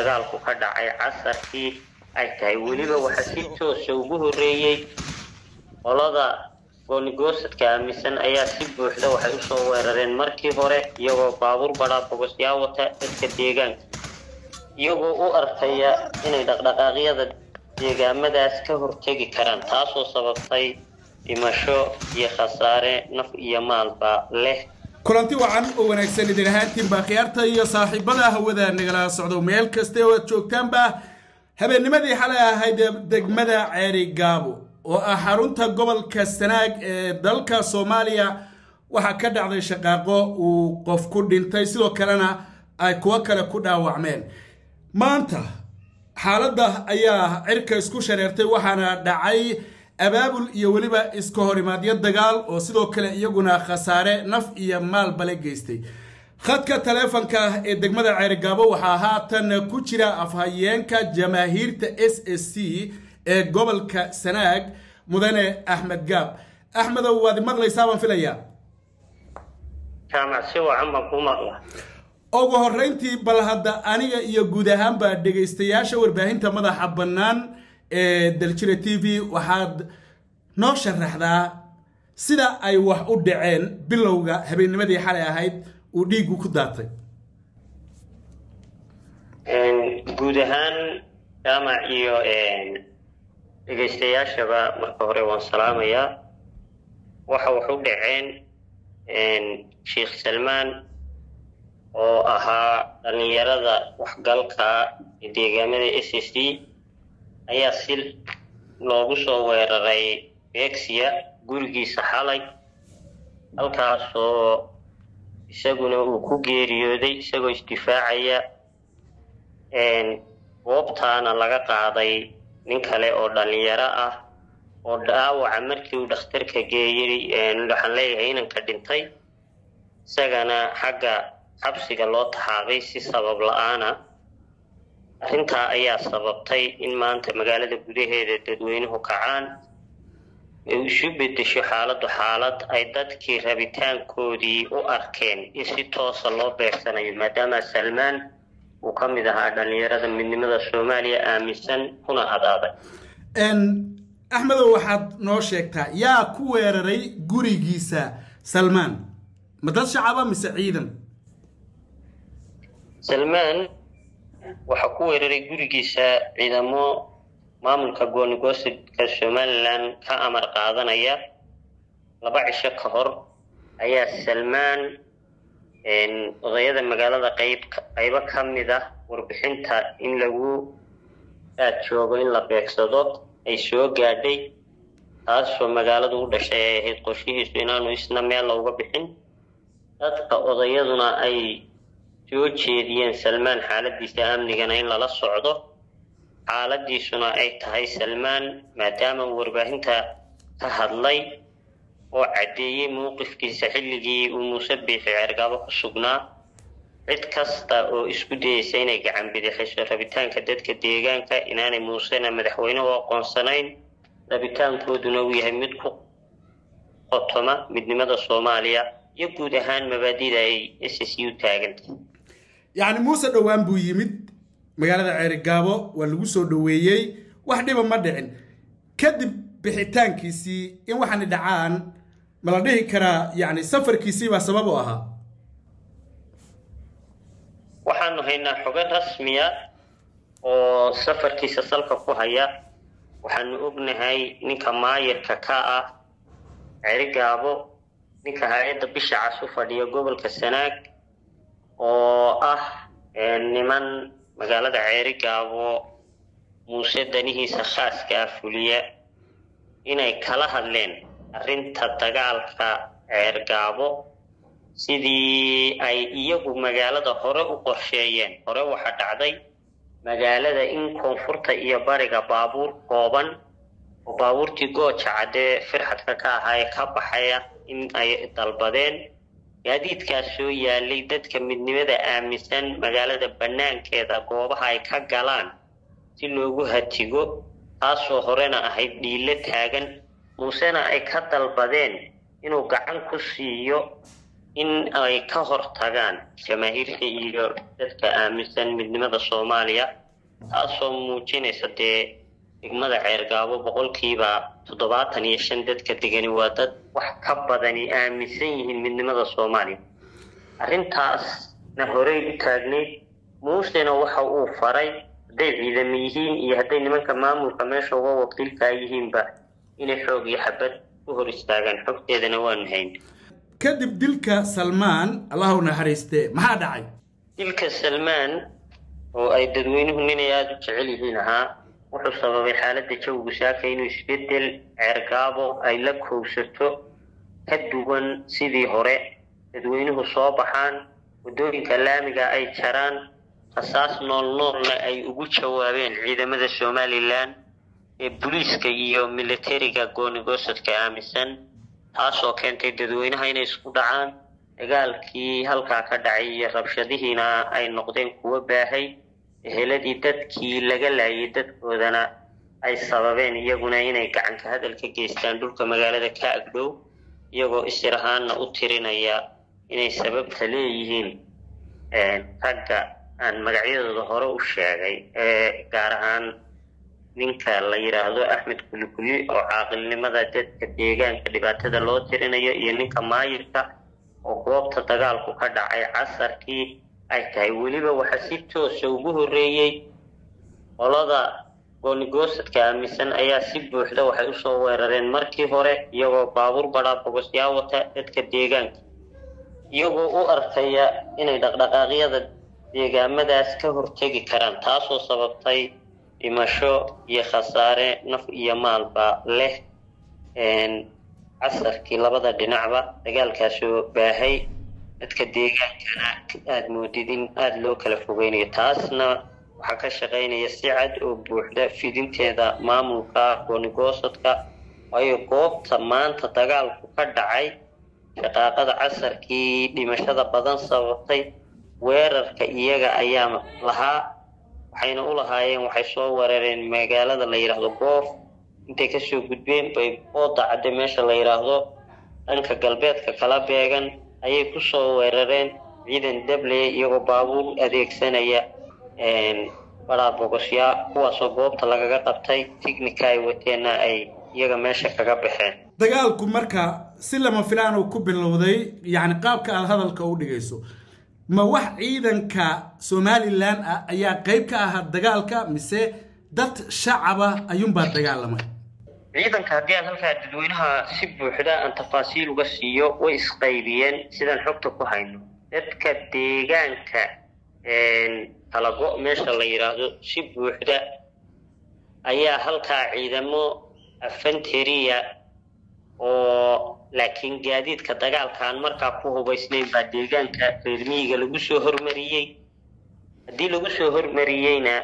dagaalku ka dhacay casarkii ay tahay weliba waxaa si toosa ugu horreeyey qolada goonigosadka aaminsan ayaa si buuxda waxay usoo weerareen markii hore iyagoo baabuur badhaa bogosyaa wata dadka deegaanka iyagoo u arkaya inay dhaqdhaqaaqyada deegaamadaas ka hortegi karaan taasoo sababtay dhimasho iyo khasaare naf iyo maalba leh kulanti wacan oo wanaagsan idin ahaantiinba khiyaarta iyo saaxiibada hawada nagala socdo meel kaste oo aad joogtaanba habeennimadii xalay ahayd degmada ceeri gaabo oo ah xarunta gobolka sanaag ee dalka soomaaliya waxaa ka dhacday shaqaaqo uu qof ku dhintay sidoo kalena ay kuwo kale ku dhaawacmeen maanta xaaladda ayaa cirka isku shareertay waxaana dhacay abaabul iyo weliba iska horimaadyo dagaal oo sidoo kale iyaguna khasaare naf iyo maalbale geystay khadka taleefonka ee degmada ceerigaabo waxaa haatan ku jira afhayeenka jamaahiirta s s c ee gobolka sanaag mudane axmed gaab axmedow waad maqlaysaa baan filayaa jaamac si wacan baan ku maqla ugu horreyntii bal hadda aniga iyo guud ahaanba dhegaystayaasha warbaahinta madaxa bannaan ee daljira t v waxaad noo sharaxdaa sida ay wax u dhaceen bilowga habeennimadii xalay ahayd uu dhiiggu ku daatay guud ahaan jaamac iyo dhegaystayaashaba marka hore waan salaamayaa waxa wax u dhaceen sheikh salmaan oo ahaa dhallinyarada waxgalka deegaamada s s d ayaa si loogu soo weeraray beegsiya gurigiisa xalay halkaasoo isaguna uu ku geeriyooday isagoo isdifaacaya goobtaana laga qaaday nin kale oo dhallinyaro ah oo dhaawaca markii uu dhakhtarka geeyey waxaan leeyahay inanka dhintay isagana xagga xabsiga loo taxaabay si sabab la-aana arrintaa ayaa sababtay in maanta magaalada gudaheeda dadweynuhu kacaan ay isu bedesho xaaladdu xaalad ay dadkii rabitaankoodii u arkeen in si toosa loo beegsanayo maadaama salmaan uu ka mid ahaa dhallinyarada midnimada soomaaliya aaminsan kuna adaaday axmedow waxaad noo sheegtaa yaa ku weeraray gurigiisa salmaan ma dad shacaba mise ciidan salmaan waxaa ku weeraray gurigiisa ciidamo maamulka goonigosadka somalilan ka amar qaadanaya laba cisho ka hor ayaa salmaan odayada magaalada qayb qaybo ka mid ah warbixinta in lagu aad joogo in la beegsado ay soo gaadhay taasoo magaaladu u dhashay ay ahayd qorshihiisu inaanu isna meel looga bixin dadka odayaduna ay soo jeediyeen salmaan xaaladiisa amnigana in lala socdo xaaladiisuna ay tahay salmaan maadaama uu warbaahinta ka hadlay oo caddeeyey mowqifkiisa xilligii uu muuse biixi ceergaabo ku sugnaa cid kasta oo isku dayeysa inay gacan bidixiso rabitaanka dadka deegaanka inaanay muusena madaxweyne u aqoonsanayn rabitaankooduna uu yahay mid ku qotoma midnimada soomaaliya iyo guud ahaan mabaadida ay s s u taagantay yacni muuse dhowaan buu yimid magaalada ceerigaabo waa lagu soo dhoweeyey wax dhiba ma dhicin kadib bixitaankiisii in waxaani dhacaan ma la dhihi karaa yacni safarkiisii baa sabab u ahaa waxaanu haynaa xogo rasmiya oo safarkiisa salka ku haya waxaanu ognahay ninka maayirka ka ah ceerigaabo ninka hay-adda bisha cas u fadhiya gobolka sanaag oo ah niman magaalada ceerigaabo muuse danihiisa khaaska ah fuliya inay kala hadleen arrinta dagaalka ceergaabo sidii ay iyagu magaalada hore u qorsheeyeen hore waxaa dhacday magaalada in koonfurta iyo bariga baabuur kooban oo baabuurtii gooja caddee firxadka ka ahaa ee ka baxaya in ay dalbadeen gaadiidkaas soo yaalay dadka midnimada aaminsan magaalada bannaankeeda goobaha ay ka galaan si loogu hatigo taasoo horena ahayd dhiilo taagan muusena ay ka dalbadeen inuu gacan ku siiyo in ay ka hortagaan jamaahiirka iyo dadka aaminsan midnimada soomaaliya taasoo muujinaysa dee degmada ceergaabo boqolkiiba toddobaatan iyo shan dadka degani waa dad wax ka badani aaminsan yihiin midnimada soomaaliya arrintaasna horey u taagnayd muusena waxa uu faray hadday ciidamo yihiin iyo hadday nimanka maamulka meesha uga wakiilkaa yihiinba inay xoog iyo xabad u hor istaagaan xogteedana waanu hayn kadib dilka salmaan allahu naxariiste maxaa dhacay dilka salmaan oo ay dadweynuhu ninay aada u jecel yihiin ahaa wuxuu sababay xaaladda jawigu saaka inuu isbedel ceergaabo ay la kowsato ka duwan sidii hore dadweynuhu soo baxaan waddooyinka laamiga ay jaraan rasaas nool noolna ay ugu jawaabeen ciidamada somalilan ee booliiska iyo militariga goonigosadka aaminsan taasoo keentay dadweynaha inay isku dhacaan dagaalkii halkaa ka dhacay iyo rabshadihiina ay noqdeen kuwo baahay eheladii dadkii laga laayay dadkoodana ay sababeen iyaguna inay gacanka hadal ka geystaan dhulka magaalada ka agdhow iyagoo isir ahaanna u tirinaya inay sababta leeyihiin ragga aan magacyadooda hore u sheegay ee gaar ahaan ninka la yidhaahdo axmed kulikuli oo caaqilnimada dadka deegaanka dhibaatada loo tirinayo iyo ninka maayirka oo goobta dagaalku ka dhacay casarkii ay tahay weliba waxaa si toosa ugu horreeyey qolada goonigosadka aaminsan ayaa si buuxda waxay usoo weerareen markii hore iyagoo baabuur badhaa bogosyaa wata dadka deegaanka iyagoo u arkaya inay dhaqdhaqaaqyada deegaamadaas ka hortegi karaan taasoo sababtay dhimasho iyo khasaare naf iyo maalba leh casarkii labada dhinacba dagaalkaasoo baahay dadka deegaankana aada moodid in aada loo kala fogeynayo taasna waxaa ka shaqaynaya si cad oo buuxda fidinteeda maamulka goonigosadka waayo goobta maanta dagaalku ka dhacay shaqaaqada casarkii dhimashada badan sababtay weerarka iyaga ayaa lahaa waxayna u lahaayeen waxay soo weerareen magaalada la yidhaahdo goof intay kasoo gudbeen bay ooda cadde meesha la yidhaahdo dhanka galbeedka kala beegan ayay kusoo weerareen ciidan dabley iyagoo baabuur adeegsanaya badhaa bogosyaa kuwaasoo goobta lagaga qabtay tignika ay wateenna ay iyaga meesha kaga baxeen dagaalku marka si lama filaan uu ku bilowday yacni qaabka aada hadalka u dhigayso ma wax ciidanka somalilan ah ayaa qayb ka ahaa dagaalka mise dad shacaba ayuunbaa dagaalamay ciidanka haddii aan halkaa dadweynaha si buuxda aan tafaasiil uga siiyo way isqaybiyeen sidaan xogta ku hayno dadka deegaanka talago meesha la yidhaahdo si buuxda ayaa halkaa ciidamo afanteriya oo laakiin gaadiidka dagaalka aan markaa ku hubaysnayn baa deegaanka reer miyiga lagu soo hormariyey haddii lagu soo hormariyeyna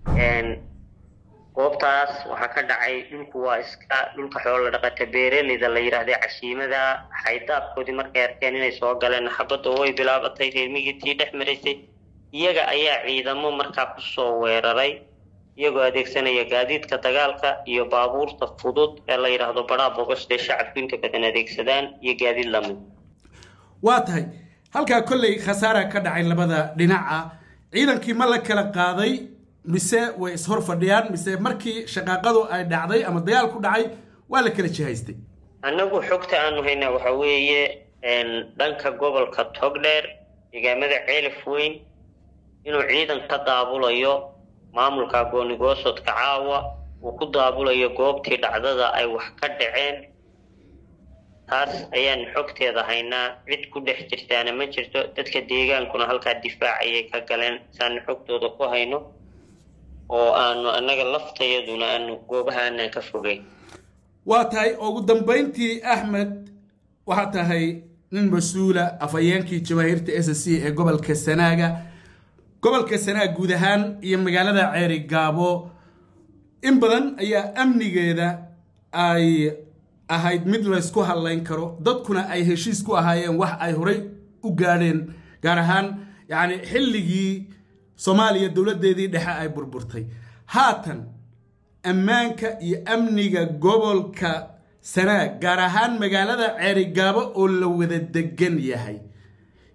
goobtaas waxaa ka dhacay dhulku waa iska dhulka xoolo dhaqata beereleyda la yidhaahday cashiimada xaydaabkoodii markay arkeen inay soo galeen xabadda way bilaabatay reer miyitii dhex maraysay iyaga ayaa ciidamo markaa kusoo weeraray iyagoo adeegsanaya gaadiidka dagaalka iyo baabuurta fudud ee la yidhaahdo badhaa bogoste shacabku inta badan adeegsadaan iyo gaadiid lamid waa tahay halkaa kolley khasaara ka dhacay labada dhinaca ciidankii ma la kala qaaday mise way ishor fadhiyaan mise markii shaqaaqadu ay dhacday ama dagaal ku dhacay waa la kala jihaystay annagu xogta aanu haynaa waxaa weeye dhanka gobolka togdheer deegaamada ceelif weyn inuu ciidan ka daabulayo maamulka goonigoosodka caawa uu ku daabulayo goobtii dhacdada ay wax ka dhaceen taas ayaan xogteeda haynaa cid ku dhex jirtaana ma jirto dadka deegaankuna halkaa difaac ayay ka galeen saanu xogtooda ku hayno oo aanu annaga laftayaduna aanu goobaha aanaan ka fogeyn waa tahay ugu dambayntii axmed waxaa tahay nin mas-uula afhayeenkii jamaahiirta s c ee gobolka sanaaga gobolka sanaag guud ahaan iyo magaalada ceeri gaabo in badan ayaa amnigeeda ay ahayd mid laysku hadlayn karo dadkuna ay heshiis ku ahaayeen wax ay horay u gaadheen gaar ahaan yacni xilligii soomaaliya dowladdeedii dhexe ay burburtay haatan ammaanka iyo amniga gobolka sanaag gaar ahaan magaalada ceerigaabo oo la wada degan yahay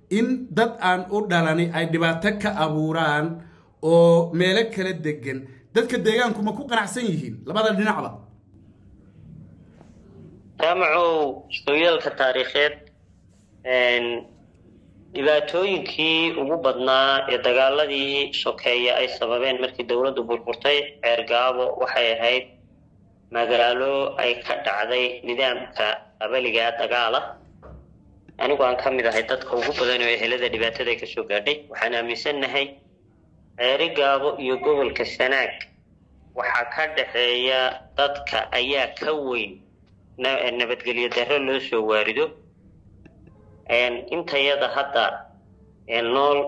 in dad aan u dhalani ay dhibaato ka abuuraan oo meelo kala degan dadka deegaanku ma ku qanacsan yihiin labada dhinacba jaamacow sooyaalka taariikheed dhibaatooyinkii ugu badnaa ee dagaaladii sokeeye ay sababeen markii dowladdu burburtay ceergaabo waxay ahayd magaalo ay ka dhacday nidaamka qabaliga dagaala anigu aan ka mid ahay dadka ugu badan oo ehelada dhibaatada ay kasoo gaadhay waxaan aaminsannahay ceeri gaabo iyo gobolka sanaag waxaa ka dhaxeeya dadka ayaa ka weyn nabadgelyo darro loo soo waarido intayada hadda nool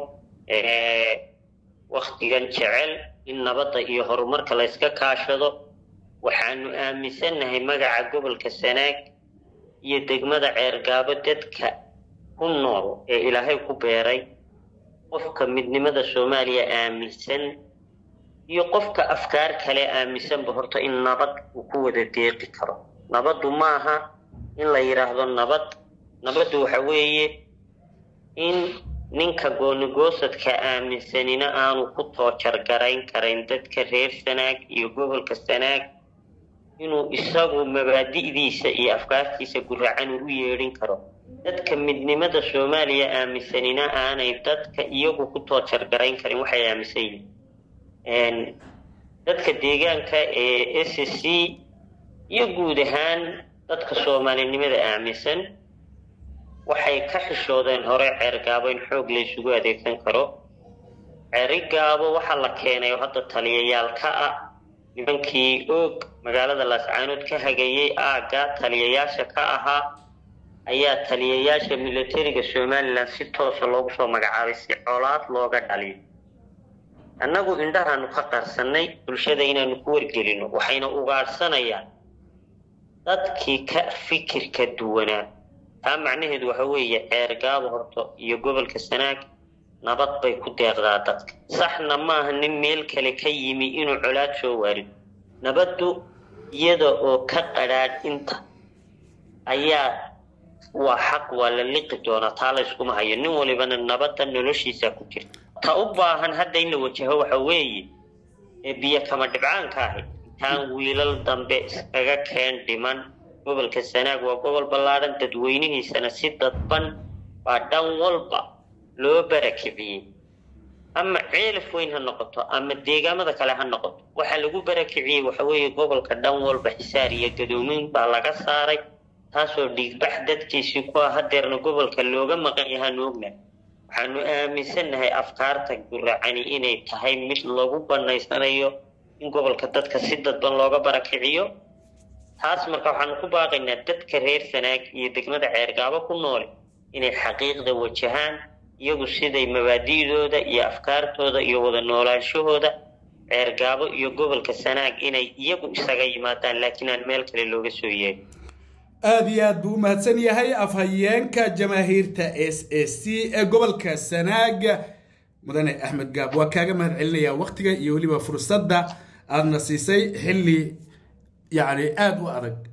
waktigan jecel in nabadda iyo horumarka layska kaashado waxaanu aaminsannahay magaca gobolka sanaag iyo degmada ceergaabo dadka ku nool ee ilaahay ku beeray qofka midnimada soomaaliya aaminsan iyo qofka afkaar kale aaminsanba horta in nabad uu ku wada deeqi karo nabaddu maaha in la yidhaahdo nabad nabaddu waxa weeye in ninka goonigoosadka aaminsanina aanu ku toojargarayn karayn dadka reer sanaag iyo gobolka sanaag inuu isagu mabaadi'diisa iyo afkaartiisa guracan u yeedhin karo dadka midnimada soomaaliya aaminsanina aanay dadka iyagu ku toojargarayn karin waxay aaminsan yihiin dadka deegaanka ee s c iyo guud ahaan dadka soomaalinimada aaminsan waxay ka xishoodeen hore ceergaabo in xoog la isugu adeegsan karo ceerigaabo waxaa la keenay oo hadda taliyayaal ka ah nimankii oog magaalada laascaanood ka hagayey aagga taliyayaasha ka ahaa ayaa taliyayaasha militariga somalilan si toosa loogu soo magacaabay si colaad looga dhaliyo annagu indhahaanu ka qarsannay bulshada inaanu ku wargelino waxayna ugaadhsanayaan dadkii ka fikirka duwanaa taa macnaheedu waxa weeye ceergaabo horto iyo gobolka sanaag nabad bay ku deeqdaa dadka saxna maaha nin meel kale ka yimi inuu colaad soo waarido nabaddu iyada oo ka qadhaadh inta ayaa waa xaq waa la liqi doonaa taa layskuma hayo nin walibana nabadda noloshiisa ku jirta ta u baahan hadda in la wajaho waxa weeye ee biyo kama dhibcaanka ahi intaan wiilal dambe iskaga keen dhiman gobolka sanaag waa gobol ballaadhan dadweynihiisana si dadban baa dhan walba loo barakiciyey ama ceelaf weyn ha noqoto ama deegaamada kale ha noqoto waxaa lagu barakiciyey waxa weeye gobolka dhan walba xisaar iyo gadoomin baa laga saaray taasoo dhiigbax dadkiisii ku ah hadeerna gobolka looga maqan yahaanu ognahay waxaanu aaminsannahay afkaarta guracani inay tahay mid lagu banaysanayo in gobolka dadka si dadban looga barakiciyo taas marka waxaanu ku baaqaynaa dadka reer sanaag iyo degmada ceergaabo ku noole inay xaqiiqda wajahaan iyagu siday mabaadi'dooda iyo afkaartooda iyo wada noolaanshahooda ceergaabo iyo gobolka sanaag inay iyagu isaga yimaadaan laakiin aan meel kale looga soo yeerin aada iyo aad buu u mahadsan yahay afhayeenka jamaahiirta s s c ee gobolka sanaaga mudane axmed gaab waa kaaga mahad celinayaa waktiga iyo weliba fursadda aadna siisay xilli yacni aada u adag